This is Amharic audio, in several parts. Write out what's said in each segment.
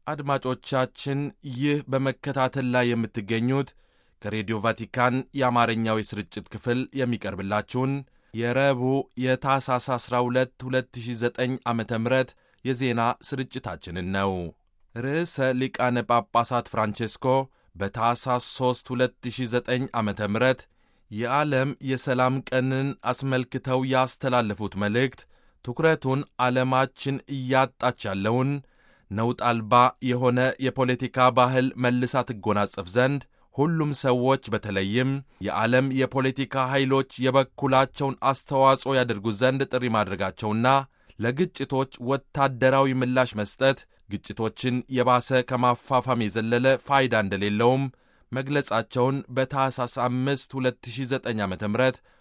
አድማጮቻችን ይህ በመከታተል ላይ የምትገኙት ከሬዲዮ ቫቲካን የአማርኛው የስርጭት ክፍል የሚቀርብላችሁን የረቡዕ የታህሳስ 12 2009 ዓ ም የዜና ስርጭታችንን ነው። ርዕሰ ሊቃነ ጳጳሳት ፍራንቼስኮ በታህሳስ 3 2009 ዓ ም የዓለም የሰላም ቀንን አስመልክተው ያስተላለፉት መልእክት ትኩረቱን ዓለማችን እያጣች ያለውን ነውጥ አልባ የሆነ የፖለቲካ ባህል መልሳ ትጎናጸፍ ዘንድ ሁሉም ሰዎች በተለይም የዓለም የፖለቲካ ኃይሎች የበኩላቸውን አስተዋጽኦ ያደርጉ ዘንድ ጥሪ ማድረጋቸውና ለግጭቶች ወታደራዊ ምላሽ መስጠት ግጭቶችን የባሰ ከማፋፋም የዘለለ ፋይዳ እንደሌለውም መግለጻቸውን በታህሳስ 5 2009 ዓ ም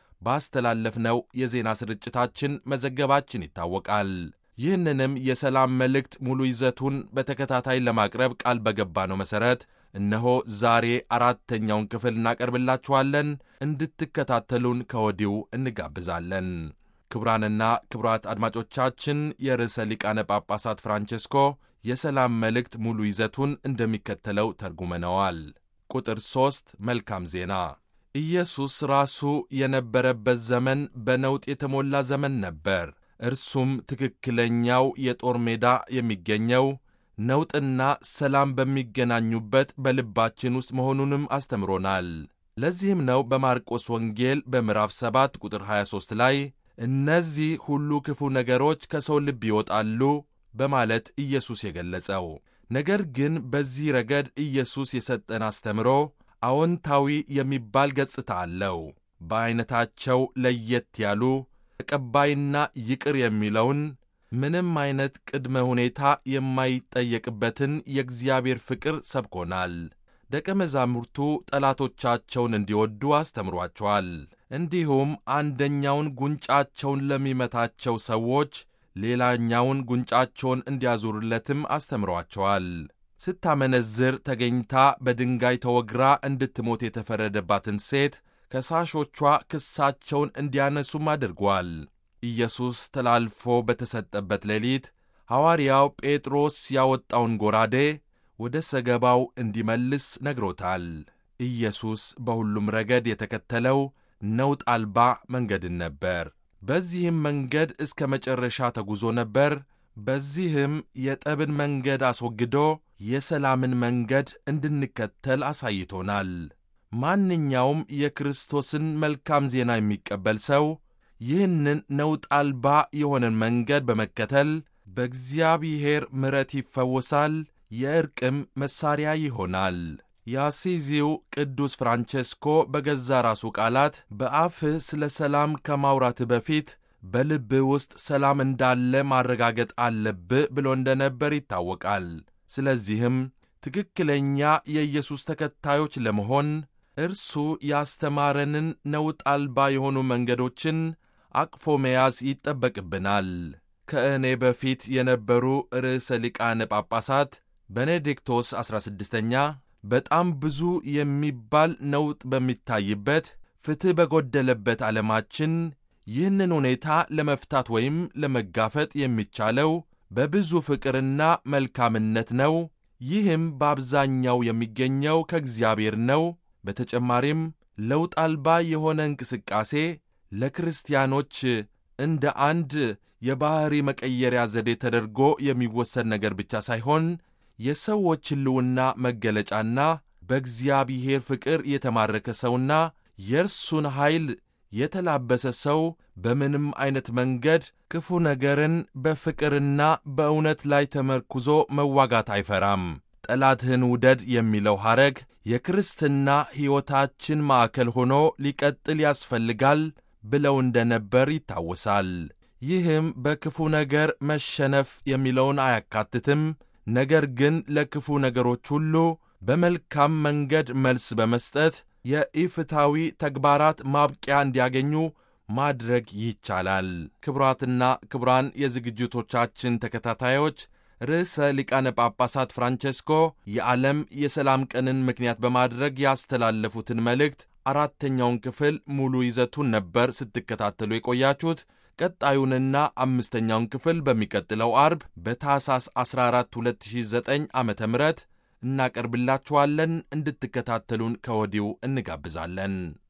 ባስተላለፍነው የዜና ስርጭታችን መዘገባችን ይታወቃል። ይህንንም የሰላም መልእክት ሙሉ ይዘቱን በተከታታይ ለማቅረብ ቃል በገባነው መሠረት እነሆ ዛሬ አራተኛውን ክፍል እናቀርብላችኋለን። እንድትከታተሉን ከወዲሁ እንጋብዛለን። ክቡራንና ክቡራት አድማጮቻችን የርዕሰ ሊቃነ ጳጳሳት ፍራንቼስኮ የሰላም መልእክት ሙሉ ይዘቱን እንደሚከተለው ተርጉመነዋል። ቁጥር ሦስት መልካም ዜና ኢየሱስ ራሱ የነበረበት ዘመን በነውጥ የተሞላ ዘመን ነበር። እርሱም ትክክለኛው የጦር ሜዳ የሚገኘው ነውጥና ሰላም በሚገናኙበት በልባችን ውስጥ መሆኑንም አስተምሮናል። ለዚህም ነው በማርቆስ ወንጌል በምዕራፍ 7 ቁጥር 23 ላይ እነዚህ ሁሉ ክፉ ነገሮች ከሰው ልብ ይወጣሉ በማለት ኢየሱስ የገለጸው። ነገር ግን በዚህ ረገድ ኢየሱስ የሰጠን አስተምሮ አዎንታዊ የሚባል ገጽታ አለው። በዐይነታቸው ለየት ያሉ ተቀባይና ይቅር የሚለውን ምንም አይነት ቅድመ ሁኔታ የማይጠየቅበትን የእግዚአብሔር ፍቅር ሰብኮናል። ደቀ መዛሙርቱ ጠላቶቻቸውን እንዲወዱ አስተምሯቸዋል። እንዲሁም አንደኛውን ጉንጫቸውን ለሚመታቸው ሰዎች ሌላኛውን ጉንጫቸውን እንዲያዞሩለትም አስተምሯቸዋል። ስታመነዝር ተገኝታ በድንጋይ ተወግራ እንድትሞት የተፈረደባትን ሴት ከሳሾቿ ክሳቸውን እንዲያነሱም አድርጓል። ኢየሱስ ተላልፎ በተሰጠበት ሌሊት ሐዋርያው ጴጥሮስ ያወጣውን ጎራዴ ወደ ሰገባው እንዲመልስ ነግሮታል። ኢየሱስ በሁሉም ረገድ የተከተለው ነውጥ አልባ መንገድን ነበር። በዚህም መንገድ እስከ መጨረሻ ተጉዞ ነበር። በዚህም የጠብን መንገድ አስወግዶ የሰላምን መንገድ እንድንከተል አሳይቶናል። ማንኛውም የክርስቶስን መልካም ዜና የሚቀበል ሰው ይህንን ነውጥ አልባ የሆነን መንገድ በመከተል በእግዚአብሔር ምሕረት ይፈወሳል፣ የዕርቅም መሣሪያ ይሆናል። የአሲዚው ቅዱስ ፍራንቼስኮ በገዛ ራሱ ቃላት በአፍህ ስለ ሰላም ከማውራትህ በፊት በልብህ ውስጥ ሰላም እንዳለ ማረጋገጥ አለብህ ብሎ እንደነበር ይታወቃል። ስለዚህም ትክክለኛ የኢየሱስ ተከታዮች ለመሆን እርሱ ያስተማረንን ነውጥ አልባ የሆኑ መንገዶችን አቅፎ መያዝ ይጠበቅብናል። ከእኔ በፊት የነበሩ ርዕሰ ሊቃነ ጳጳሳት ቤኔዲክቶስ 16ኛ በጣም ብዙ የሚባል ነውጥ በሚታይበት ፍትሕ በጎደለበት ዓለማችን ይህንን ሁኔታ ለመፍታት ወይም ለመጋፈጥ የሚቻለው በብዙ ፍቅርና መልካምነት ነው። ይህም በአብዛኛው የሚገኘው ከእግዚአብሔር ነው። በተጨማሪም ለውጥ አልባ የሆነ እንቅስቃሴ ለክርስቲያኖች እንደ አንድ የባሕሪ መቀየሪያ ዘዴ ተደርጎ የሚወሰድ ነገር ብቻ ሳይሆን የሰዎች ሕልውና መገለጫና በእግዚአብሔር ፍቅር የተማረከ ሰውና የእርሱን ኃይል የተላበሰ ሰው በምንም ዐይነት መንገድ ክፉ ነገርን በፍቅርና በእውነት ላይ ተመርኩዞ መዋጋት አይፈራም። ጠላትህን ውደድ የሚለው ሐረግ የክርስትና ሕይወታችን ማዕከል ሆኖ ሊቀጥል ያስፈልጋል ብለው እንደነበር ይታወሳል። ይህም በክፉ ነገር መሸነፍ የሚለውን አያካትትም። ነገር ግን ለክፉ ነገሮች ሁሉ በመልካም መንገድ መልስ በመስጠት የኢፍታዊ ተግባራት ማብቂያ እንዲያገኙ ማድረግ ይቻላል። ክቡራትና ክቡራን የዝግጅቶቻችን ተከታታዮች ርዕሰ ሊቃነ ጳጳሳት ፍራንቼስኮ የዓለም የሰላም ቀንን ምክንያት በማድረግ ያስተላለፉትን መልእክት አራተኛውን ክፍል ሙሉ ይዘቱን ነበር ስትከታተሉ የቆያችሁት። ቀጣዩንና አምስተኛውን ክፍል በሚቀጥለው አርብ በታህሳስ 14 2009 ዓ ም እናቀርብላችኋለን። እንድትከታተሉን ከወዲሁ እንጋብዛለን።